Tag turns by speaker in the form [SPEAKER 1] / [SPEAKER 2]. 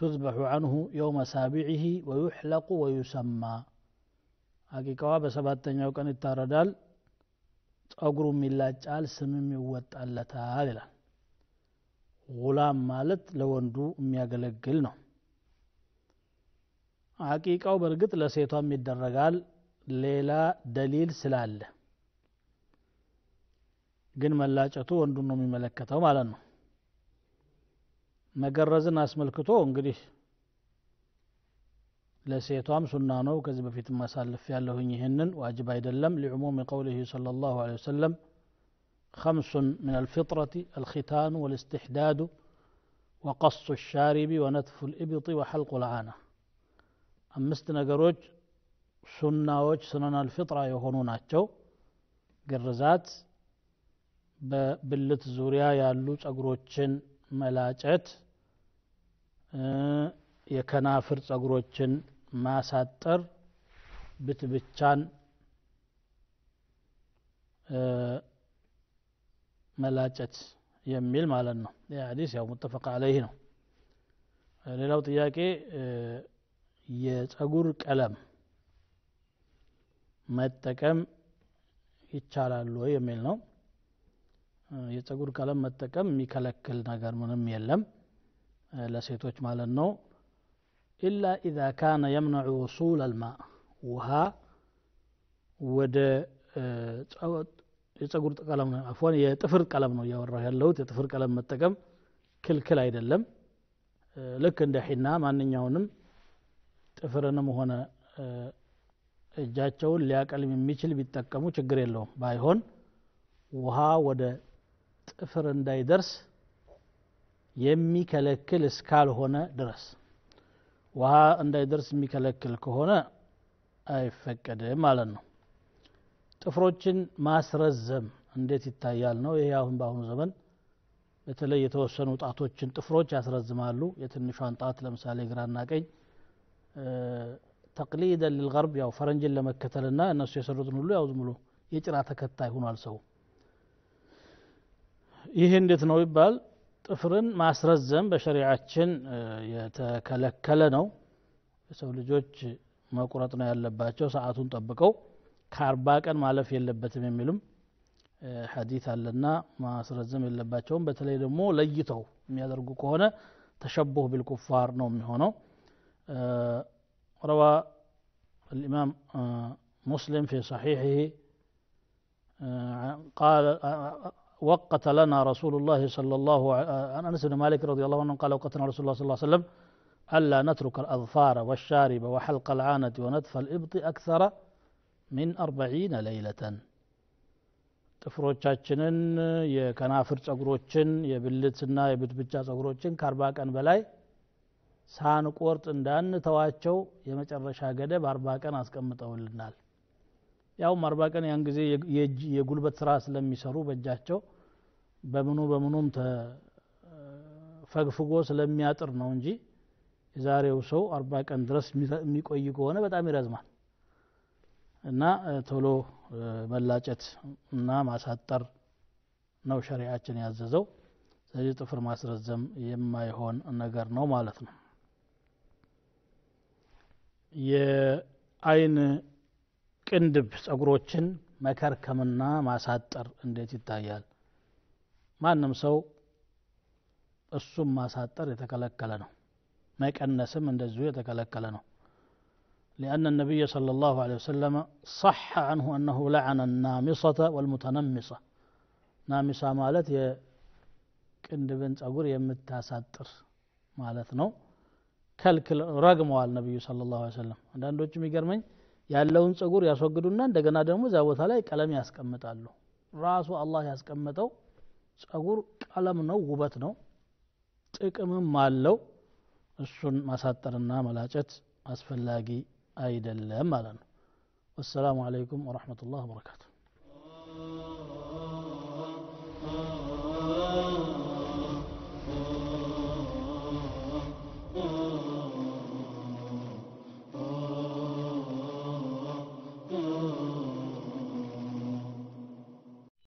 [SPEAKER 1] تذبح عنه يوم سابعه ويحلق ويسمى ሐቂቃዋ በሰባተኛው ቀን ይታረዳል ጸጉሩም ይላጫል ስምም ይወጣለታል ይላል ጉላም ማለት ለወንዱ የሚያገለግል ነው አቂቃው በእርግጥ ለሴቷም ይደረጋል ሌላ ደሊል ስላለ ግን መላጨቱ ወንዱን ነው የሚመለከተው ማለት ነው መገረዝን አስመልክቶ እንግዲህ ለሴቷም ሱና ነው ከዚህ በፊት ማሳልፍ ያለሁኝ ይህንን ዋጅብ አይደለም ሊዕሙም ቀውሊህ صلى الله عليه وسلم خمس من الفطرة الختان والاستحداد وقص الشارب ونتف الإبط وحلق العانة አምስት ነገሮች ሱናዎች ስነን አልፍጥራ የሆኑ ናቸው ግርዛት በብልት ዙሪያ ያሉ ጸጉሮችን መላጨት የከናፍር ጸጉሮችን ማሳጠር ብትብቻን መላጨት የሚል ማለት ነው ይህ ሀዲስ ያው ሙተፈቅ አለይህ ነው ሌላው ጥያቄ የጸጉር ቀለም መጠቀም ይቻላል ወይ የሚል ነው የጸጉር ቀለም መጠቀም የሚከለክል ነገር ምንም የለም ለሴቶች ማለት ነው ኢላ ኢዛ ካነ የምነዑ ውሱል አልማ ውሃ ወደ የጸጉር ቀለም አፎን የጥፍር ቀለም ነው እያወራሁ ያለሁት የጥፍር ቀለም መጠቀም ክልክል አይደለም ልክ እንደ ሒና ማንኛውንም ጥፍርንም ሆነ እጃቸውን ሊያቀልም የሚችል ቢጠቀሙ ችግር የለውም ባይሆን ውሃ ወደ ጥፍር እንዳይደርስ የሚከለክል እስካልሆነ ድረስ ውሃ እንዳይደርስ የሚከለክል ከሆነ አይፈቀድም ማለት ነው ጥፍሮችን ማስረዘም እንዴት ይታያል ነው ይሄ አሁን በአሁኑ ዘመን በተለይ የተወሰኑ ጣቶችን ጥፍሮች ያስረዝማሉ የትንሿን ጣት ለምሳሌ ግራና ቀኝ ተቅሊደን ልልገርብ ያው ፈረንጅን ለመከተልና እነሱ የሰሩትን ሁሉ ያው ዝም ብሎ የጭራ ተከታይ ሆኗል ሰው ይህ እንዴት ነው ይባል ጥፍርን ማስረዘም በሸሪዓችን የተከለከለ ነው የሰው ልጆች መቁረጥ ነው ያለባቸው ሰዓቱን ጠብቀው ከአርባ ቀን ማለፍ የለበትም የሚሉም ሐዲት አለና ማስረዘም የለባቸውም በተለይ ደግሞ ለይተው የሚያደርጉ ከሆነ ተሸቡህ ቢልኩፋር ነው የሚሆነው روى الإمام مسلم في صحيحه قال وقت لنا رسول الله صلى الله عن أنس بن مالك رضي الله عنه قال وقتنا رسول الله صلى الله عليه وسلم ألا نترك الأظفار والشارب وحلق العانة ونتف الإبط أكثر من أربعين ليلة ጥፍሮቻችንን የከናፍር ጸጉሮችን የብልትና የብትብቻ ጸጉሮችን ከአርባ ቀን በላይ ሳንቆርጥ እንዳንተዋቸው የመጨረሻ ገደብ አርባ ቀን አስቀምጠውልናል ያውም አርባ ቀን ያን ጊዜ የጉልበት ስራ ስለሚሰሩ በእጃቸው በምኑ በምኑም ፈግፍጎ ስለሚያጥር ነው እንጂ የዛሬው ሰው አርባ ቀን ድረስ የሚቆይ ከሆነ በጣም ይረዝማል እና ቶሎ መላጨት እና ማሳጠር ነው ሸሪዓችን ያዘዘው ስለዚህ ጥፍር ማስረዘም የማይሆን ነገር ነው ማለት ነው የአይን ቅንድብ ጸጉሮችን መከርከምና ማሳጠር እንዴት ይታያል ማንም ሰው እሱም ማሳጠር የተከለከለ ነው መቀነስም እንደዚሁ የተከለከለ ነው لأن النبي صلى الله عليه وسلم صح عنه أنه لعن النامصة والمتنمصة نامصة مالت ቅንድብን ጸጉር የምታሳጥር ማለት ነው ከልክል ረግመዋል ነቢዩ ስለ ላሁ ሰለም አንዳንዶቹ የሚገርመኝ ያለውን ጸጉር ያስወግዱና እንደገና ደግሞ እዚያ ቦታ ላይ ቀለም ያስቀምጣሉ ራሱ አላህ ያስቀመጠው ጸጉር ቀለም ነው ውበት ነው ጥቅምም አለው እሱን ማሳጠርና መላጨት አስፈላጊ አይደለም ማለት ነው ወሰላሙ አለይኩም ወረሕመቱላህ ወበረካቱ